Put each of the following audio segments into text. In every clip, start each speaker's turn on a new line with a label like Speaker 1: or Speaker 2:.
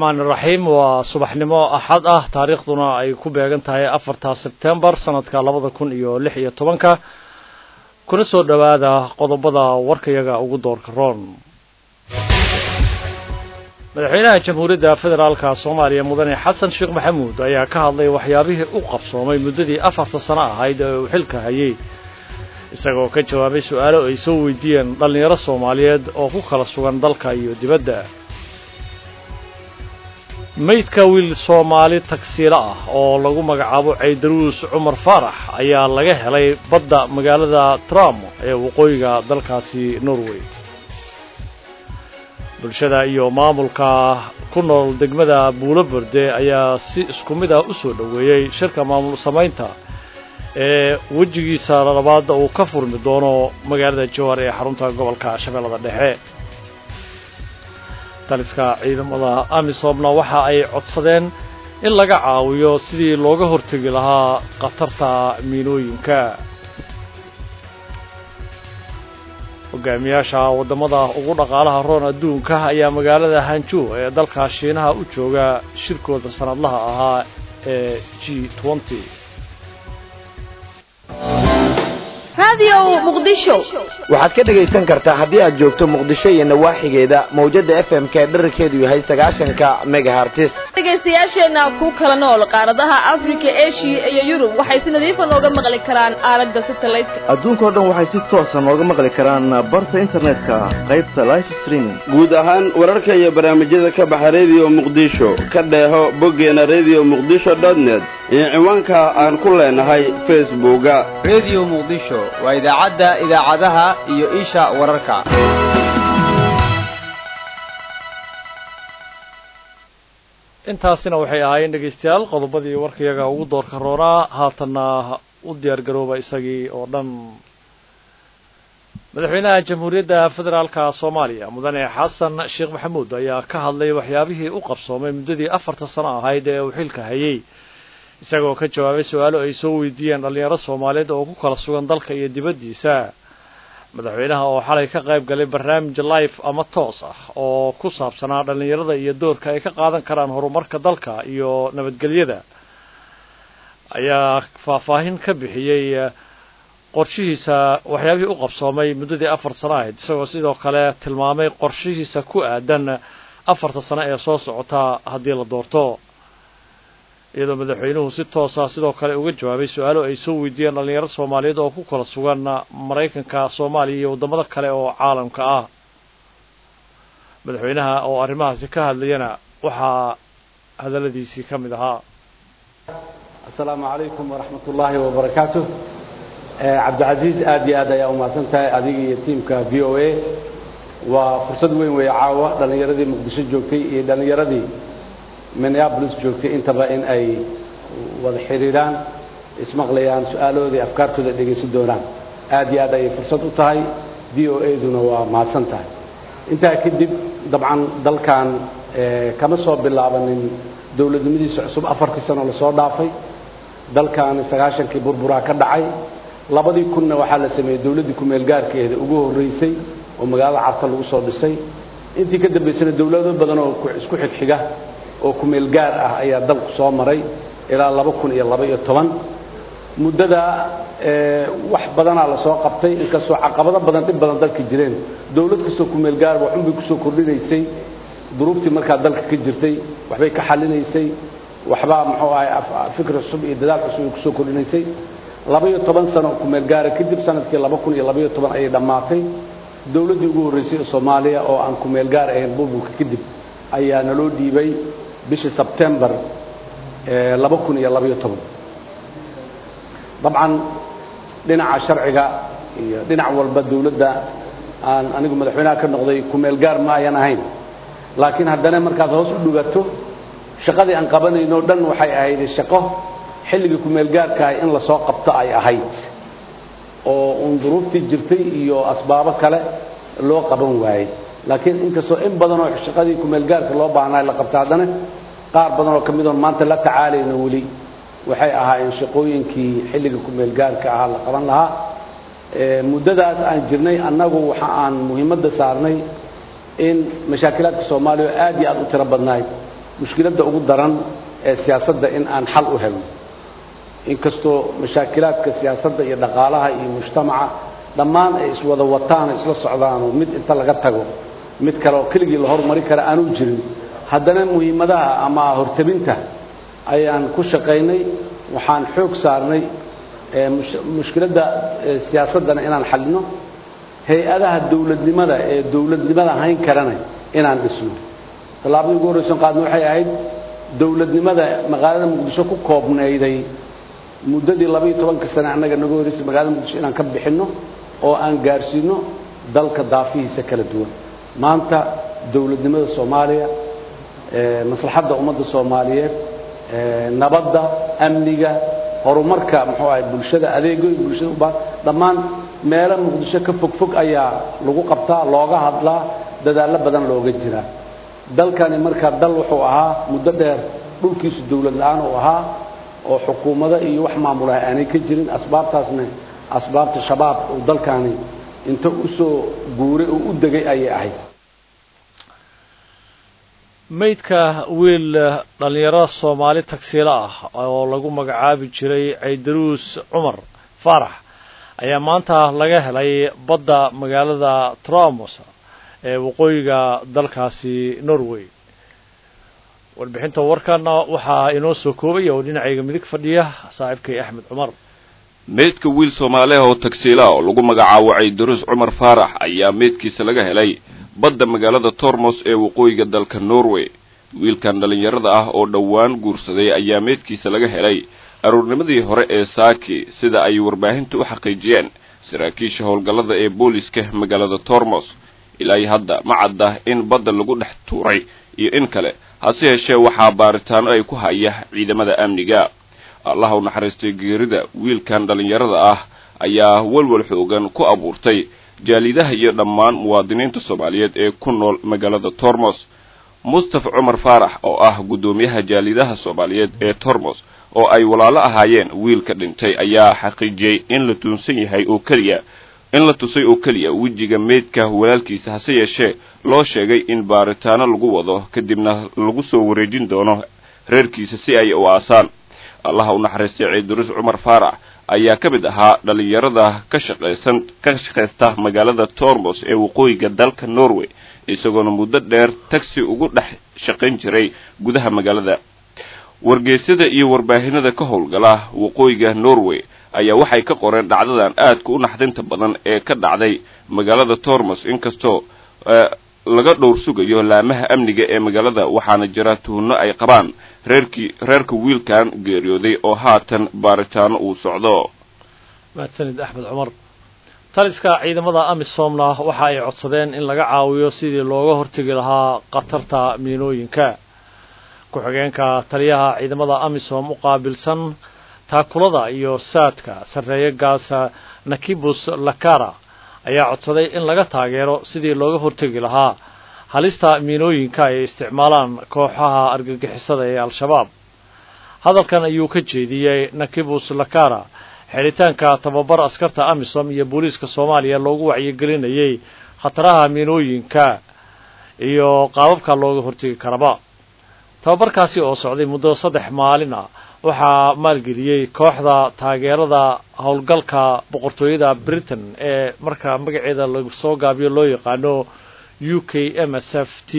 Speaker 1: raxmaan iraxiim waa subaxnimo axad ah taariikhduna ay ku beegan tahay afarta sebtembar sanadka labada kun iyo lix iyo tobanka kuna soo dhowaada qodobada warkayaga ugu doorka roon madaxweynaha jamhuuriyadda federaalka soomaaliya mudane xasan sheekh maxamuud ayaa ka hadlay waxyaabihii u qabsoomay muddadii afarta sano ahayd ee uu xilka hayay isagoo ka jawaabay su-aalo ay soo weydiiyeen dhallinyaro soomaaliyeed oo ku kala sugan dalka iyo dibadda meydka wiil soomaali tagsiilo ah oo lagu magacaabo caydaruus cumar faarax ayaa laga helay badda magaalada trump ee waqooyiga dalkaasi norway bulshada iyo maamulka ku nool degmada buulo borde ayaa si isku mid ah u soo dhoweeyey shirka maamul samaynta ee wejigiisa labaadda uu ka furmi doono magaalada jowhar ee xarunta gobolka shabeellada dhexe taliska ciidamada amisomna waxa ay codsadeen in laga caawiyo sidii looga hortegi lahaa khatarta miinooyinka hogaamiyaasha waddamada ugu dhaqaalaha roon adduunka ayaa magaalada hanjo ee dalka shiinaha u jooga shirkooda sanadlaha ahaa ee g nty
Speaker 2: waxaad ka dhegaysan kartaa haddii aad joogto muqdisho iyo nawaaxigeeda mawjadda f m ka dherarkeedu yahay sagaashanka megahartis
Speaker 3: dhegaystayaasheenna ku kala nool qaaradaha afrika eshiya iyo yurub waxay si nadiifa nooga maqli karaan aalada satelliteka
Speaker 4: adduunkao dhan waxay si toosa nooga maqli karaan barta internetka qaybta life streaming
Speaker 5: guud ahaan wararka iyo barnaamijyada ka baxa rediyo muqdisho ka dheeho boggeena redio muqdisho net iyo ciwaanka aan ku leenahay facebooka
Speaker 6: redio muqdisho waa idaacadda idaacadaha iyo isha wararka
Speaker 1: intaasina waxay ahaayeen dhegaystayaal qodobadii warkayaga ugu doorka roonaa haatanna u diyaar garooba isagii oo dhan madaxweynaha jamhuuriyadda federaalka soomaaliya mudane xasan sheekh maxamuud ayaa ka hadlay waxyaabihii u qabsoomay muddadii afarta sano ahayd ee uu xilka hayay isagoo ka jawaabay su-aalo ay soo weydiiyeen dhallinyaro soomaaliyeed oo ku kala sugan dalka iyo dibaddiisa madaxweynaha oo xalay ka qayb galay barnaamij life ama toos ah oo ku saabsanaa dhallinyarada iyo doorka ay ka qaadan karaan horumarka dalka iyo nabadgelyada ayaa faahfaahin ka bixiyey qorshihiisa waxyaabihii u qabsoomay muddadii afar sano ahayd isagoo sidoo kale tilmaamay qorshihiisa ku aadan afarta sano ee soo socota haddii la doorto iyadoo madaxweynuhu si toosa sidoo kale uga jawaabay su-aalo ay soo weydiiyeen dhallinyaro soomaaliyeed oo ku kala sugan maraykanka soomaaliya iyo waddamada kale oo caalamka ah madaxweynaha oo arrimahaasi ka hadlayana waxaa hadalladiisii ka mid ahaa
Speaker 7: asalaamu calaykum waraxmat ullaahi wabarakaatu cabdicasiis aad iyo aad ayaa umahadsan tahay adiga iyo tiimka v o a waa fursad weyn weeye caawa dhallinyaradii muqdisho joogtay iyo dhallinyaradii minneabolis joogtay intaba in ay wada xidhiidhaan ismaqlayaan su-aalahoodii afkaartooda dhegaysan doonaan aad iyo aad ayay fursad u tahay v o a-duna waa mahadsan tahay intaa kadib dabcan dalkan kama soo bilaabanin dowladnimadiisa cusub afartii sano lasoo dhaafay dalkan sagaashankii burburaa ka dhacay labadii kunna waxaa la sameeyey dowladdii kumeel gaarkeeda ugu horreysay oo magaalada carta lagu soo dhisay intii ka dambaysana dowlado badan oo isku xigxiga oo kumeel gaar ah ayaa dalku soo maray ilaa laba kun iyo laba iyo toban muddada wax badanaa lasoo qabtay inkastoo caqabado badan dhib badan dalka jireen dowlad kastoo kumeel gaar waxunbay kusoo kordhinaysay duruuftii markaa dalka ka jirtay waxbay ka xalinaysay waxbaa muxuu ahay fikri cusub iyo dadaal cusub ay kusoo kordhinaysay laba iyo toban sano kumeel gaara kadib sanadkii laba kun iyo labaiyo toban ayay dhammaatay dowladdii ugu horreysay ee soomaaliya oo aan kumeel gaar ahayn burburka kadib ayaa naloo dhiibay bishii sebtembar laba kun iyo labaiyo toban dabcan dhinaca sharciga iyo dhinac walba dowladda aan anigu madaxweynaha ka noqday kumeel gaar ma ayan ahayn laakiin haddana markaad hoos u dhugato shaqadii aan qabanayno dhan waxay ahayd shaqo xilligii kumeel gaarkaah in lasoo qabto ay ahayd oo uun duruuftii jirtay iyo asbaabo kale loo qaban waayey laakiin inkastoo in badanoo shaqadii kumeel gaarka loo baahnaa la qabta haddana qaar badan oo ka mid oon maanta la tacaalayno weli waxay ahaayeen shaqooyinkii xilliga kumeel gaarka ahaa la qaban lahaa muddadaas aan jirnay annagu waxa aan muhiimadda saarnay in mashaakilaadka soomaaliya oo aad iyo aad u tiro badnayd mushkiladda ugu daran ee siyaasadda in aan xal u helno inkastoo mashaakilaadka siyaasadda iyo dhaqaalaha iyo mujtamaca dhammaan ay iswada wataan isla socdaanoo mid inta laga tago mid kale oo keligii la hormari kara aanu jirin haddana muhiimadaha ama hortabinta ayaan ku shaqaynay waxaan xoog saarnay mushkiladda siyaasaddana inaan xalino hay-adaha dowladnimada ee dowladnimada hayn karana inaan dhisno tallaabadii ugu horraysan qaadna waxay ahayd dowladnimada magaalada muqdisho ku koobnayday muddadii labaiyo tobanka sane annaga naga horraysay magaalada muqdisho inaan ka bixinno oo aan gaarsiino dalka daafihiisa kala duwan maanta dowladnimada soomaaliya maslaxadda ummadda soomaaliyeed nabadda amniga horumarka muxuu ahay bulshada adeegoy bulshada ubaa dhammaan meelo muqdisho ka fog fog ayaa lagu qabtaa looga hadlaa dadaallo badan looga jiraa dalkani markaa dal wuxuu ahaa muddo dheer dhulkiisu dowlad la-aan uu ahaa oo xukuumado iyo wax maamulaha aanay ka jirin asbaabtaasna asbaabta shabaab uu dalkani inta u soo guuray oo u degay ayay ahayd
Speaker 1: maydka wiil dhallinyaro soomaali tagsiilo ah oo lagu magacaabi jiray caydaruus cumar faarax ayaa maanta laga helay badda magaalada tramos ee waqooyiga dalkaasi norway warbixinta warkana waxaa inoo soo koobaya oo dhinacayga midig fadhiya saaxiibkay axmed cumar
Speaker 8: meydka wiil soomaaliah oo tagsiila oo lagu magacaabo caydaruus cumar faarax ayaa meydkiisa laga helay badda magaalada tormos ee waqooyiga dalka norway wiilkan dhallinyarada ah oo dhowaan guursaday ayaa meydkiisa laga helay aruurnimadii hore ee saaki sida ay warbaahinta u xaqiijiyeen saraakiisha howlgallada ee booliska magaalada tormos ilaa hadda ma cadda in badda lagu dhex tuuray iyo in kale hase yeeshee waxaa baaritaano ay ku haya ciidamada amniga allaha u naxariistay geerida wiilkan dhallinyarada ah ayaa walwal xoogan ku abuurtay jaalidaha iyo dhammaan muwaadiniinta soomaaliyeed ee ku nool magaalada tormos mustafa cumar faarax oo ah guddoomiyaha jaalidaha soomaaliyeed ee tormos oo ay walaalo ahaayeen wiilka dhintay ayaa xaqiijiyey in la tuunsan yahay oo keliya in la tusay oo keliya wejiga meydka walaalkiisa hase yeeshee loo sheegay in baaritaano lagu wado kadibna lagu soo wareejin doono reerkiisa si ay u aasaan allaha u naxariistay ciidurus cumar faarax ayaa ka mid ahaa dhallinyarada ka shaqaysan ka shaqaysta magaalada tormos ee waqooyiga dalka norway isagoona muddo dheer tagsi ugu dhex shaqayn jiray gudaha magaalada wargeysyada iyo warbaahinada ka howlgala waqooyiga norway ayaa waxay ka qoreen dhacdadan aadka u naxdinta badan ee ka dhacday magaalada tormos inkastoo laga dhowr sugayo laamaha amniga ee magaalada waxaana jira tuhunno ay qabaan reerkii reerka wiilkan geeriyooday oo haatan baaritaano uu socdo
Speaker 1: mahadsanid axmed cumar taliska ciidamada amisomna waxa ay codsadeen in laga caawiyo sidii looga hortegi lahaa khatarta miinooyinka ku-xigeenka taliyaha ciidamada amisom u qaabilsan taakulada iyo saadka sarreeye gaasa nakibus lakara ayaa codsaday in laga taageero sidii looga hortegi lahaa halista miinooyinka ay isticmaalaan kooxaha argagixisada ee al-shabaab hadalkan ayuu ka jeediyey nakibus lakara xidhitaanka tababar askarta amisom iyo booliiska soomaaliya loogu wacyigelinayay khataraha miinooyinka iyo qaababka looga hortegi karaba tababarkaasi oo socday muddo saddex maalin ah waxaa maalgeliyey kooxda taageerada howlgalka boqortooyada britain ee marka magaceeda lagu soo gaabiyo loo yaqaano u k m s f t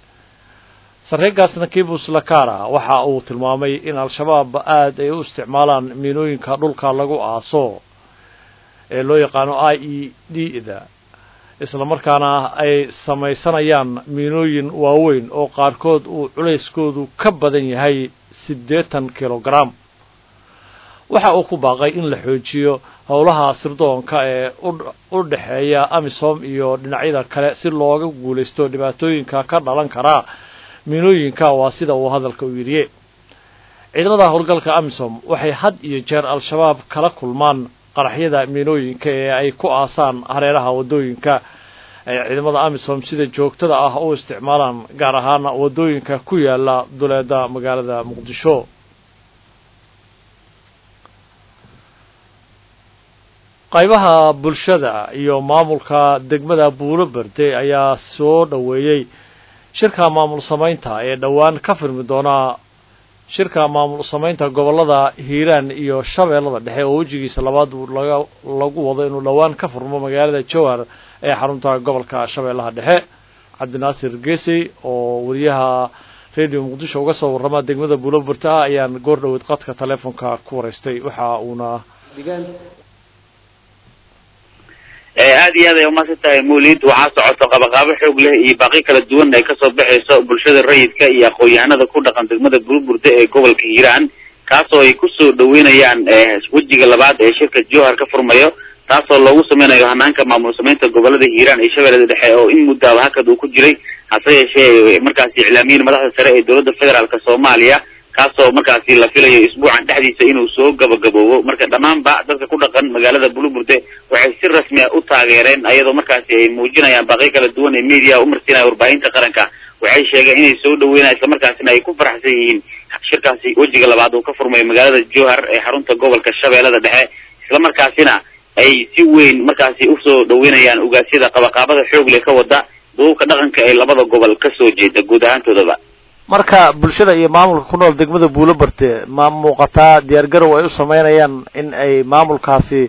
Speaker 1: sarreegaas nakibus lakara waxa uu tilmaamay in al-shabaab aada ay u isticmaalaan miinooyinka dhulka lagu aaso ee loo yaqaano i e d da isla markaana ay samaysanayaan miinooyin waaweyn oo qaarkood uu culayskoodu ka badan yahay siddeetan kilogram waxa uu ku baaqay in la xoojiyo howlaha sirdoonka ee u dhexeeya amisom iyo dhinacyada kale si looga guulaysto dhibaatooyinka ka dhalan karaa miinooyinka waa sida uu hadalka u yidhiye ciidamada howlgalka amisom waxay had iyo jeer al-shabaab kala kulmaan qaraxyada miinooyinka ee ay ku aasaan hareeraha waddooyinka ay ciidamada amisom sida joogtada ah u isticmaalaan gaar ahaana waddooyinka ku yaala duleeda magaalada muqdisho qaybaha bulshada iyo maamulka degmada buuro berde ayaa soo dhoweeyey shirka maamul samaynta ee dhowaan ka firmi doona shirka maamul samaynta gobollada hiiraan iyo shabeellada dhexe oo wejigiisa labaad laga lagu wado inuu dhowaan ka furmo magaalada jowhar ee xarunta gobolka shabeellaha dhexe cabdinaasir geesey oo wariyaha radio muqdisho uga soo warrama degmada buuloburta ah ayaan goor dhoweed qadka teleefonka ku waraystay waxa uuna
Speaker 9: aad iyo aad ay umaasan tahay mawlid waxaa socoto qabaqaabo xoog leh iyo baaqi kala duwan ay kasoo baxayso bulshada rayidka iyo aqoon-yahanada ku dhaqan degmada buurburda ee gobolka hiiraan kaasoo ay kusoo dhaweynayaan wejiga labaad ee shirka jowhar ka furmayo taasoo loogu sameynayo hanaanka maamul samaynta gobolada hiiraan iyo shabeellada dhexe oo in muddaaba hakad uu ku jiray hase yeeshee markaasi iclaamiyin madaxda sare ee dowladda federaalka soomaaliya kaasoo markaasi la filayo isbuucan dhexdiisa inuu soo gabagaboobo marka dhammaanba dadka ku dhaqan magaalada buluburde waxay si rasmi a u taageereen ayadoo markaasi ay muujinayaan baaqyo kala duwan ee media umarsiinaya warbaahinta qaranka waxay sheegeen inay soo dhaweynaya islamarkaasina ay ku faraxsan yihiin shirkaasi wejiga labaad uu ka furmayo magaalada jowhar ee xarunta gobolka shabeellada dhexe islamarkaasina ay si weyn markaasi usoo dhaweynayaan ugaasyada qabaqaabada xoog leh ka wada duubka dhaqanka ee labada gobol kasoo jeeda guud ahaantoodaba
Speaker 1: marka bulshada iyo maamulka ku nool degmada buulobarte ma muuqataa diyaargarow ay u sameynayaan in ay maamulkaasi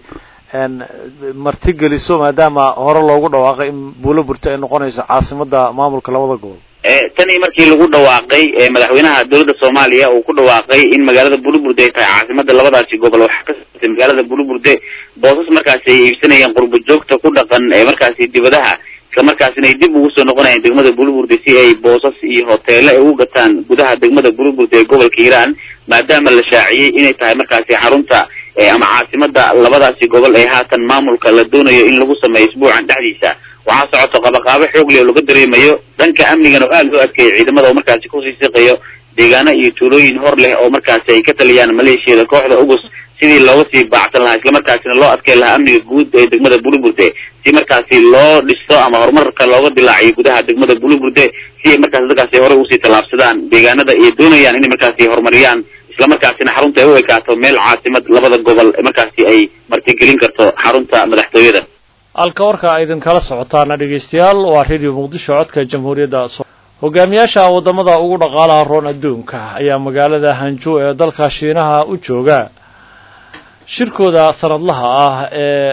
Speaker 1: martigeliso maadaama hore loogu dhawaaqay in buulobarte ay noqonayso caasimada maamulka labada gobol
Speaker 9: tanii markii lagu dhawaaqay madaxweynaha dowladda soomaaliya uu ku dhawaaqay in magaalada buluburde ay tahay caasimada labadaasi gobol waxaa ka sotay magaalada buluburde boosas markaasi ay iibsanayeen qurbo joogta ku dhaqan ee markaasi dibadaha islamarkaasina ay dib ugu soo noqonayaan degmada buluburde si ay boosas iyo hoteelo ay ugu gataan gudaha degmada buluburde ee gobolka hiiraan maadaama la shaaciyey inay tahay markaasi xarunta ama caasimada labadaasi gobol ee haatan maamulka la doonayo in lagu sameeyo isbuucan dhexdiisa waxaa socoto qabaqaabo xoog leh oo laga dareemayo dhanka amnigan oo aada loo adkeeyo ciidamada oo markaasi kusii siqayo deegaano iyo tuulooyin hor leh oo markaasi ay ka taliyaan maleeshiyada kooxda ugus sidii looga sii baacsan lahaa islamarkaasina loo adkeyn lahaa amniga guud ee degmada buluburde si markaasi loo dhisto ama horumarka looga dilaaciyo gudaha degmada buluburde si ay markaasi dadkaasi hore usii tallaabsadaan deegaanada ay doonayaan inay markaasi horumariyaan islamarkaasina xarunta ay u ekaato meel caasimad labada gobol markaasi ay martigelin karto xarunta madaxtooyada
Speaker 1: halka warka idin kala socotaana dhegeystayaal waa radio muqdisho codka jamhuuriyadda hogaamiyaasha waddamada ugu dhaqaalaha roon adduunka ayaa magaalada hanjo ee dalka shiinaha u jooga shirkooda sanadlaha ah ee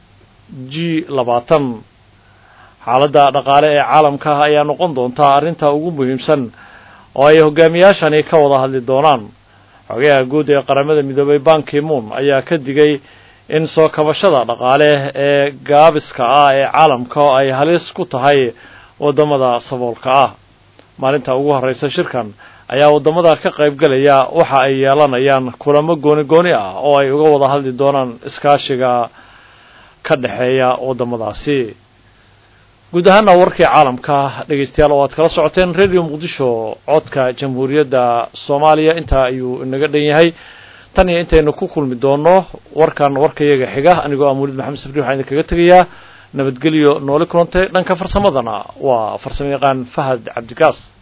Speaker 1: g labaatan xaaladda dhaqaale ee caalamka ayaa noqon doontaa arrinta ugu muhiimsan oo ay hogaamiyaashani ka wada hadli doonaan xogayaha guud ee qaramada midoobay bankimuun ayaa ka digay in soo kabashada dhaqaale ee gaabiska ah ee caalamka oo ay halis ku tahay waddamada saboolka ah maalinta ugu horreysa shirkan ayaa waddamada ka qaybgalaya waxa ay yeelanayaan kulamo gooni gooni ah oo ay uga wada hadli doonaan iskaashiga ka dhexeeya waddamadaasi guud ahaana warkii caalamka dhegeystayaal oo aad kala socoteen radio muqdisho codka jamhuuriyadda soomaaliya intaa ayuu inaga dhan yahay tan iyo intaynu ku kulmi doono warkan warkayaga xiga anigoo amuulid maxamed safri waxaan idinkaga tegayaa nabadgelyo nooli kulantay dhanka farsamadana waa farsamo yaqaan fahad cabdigaas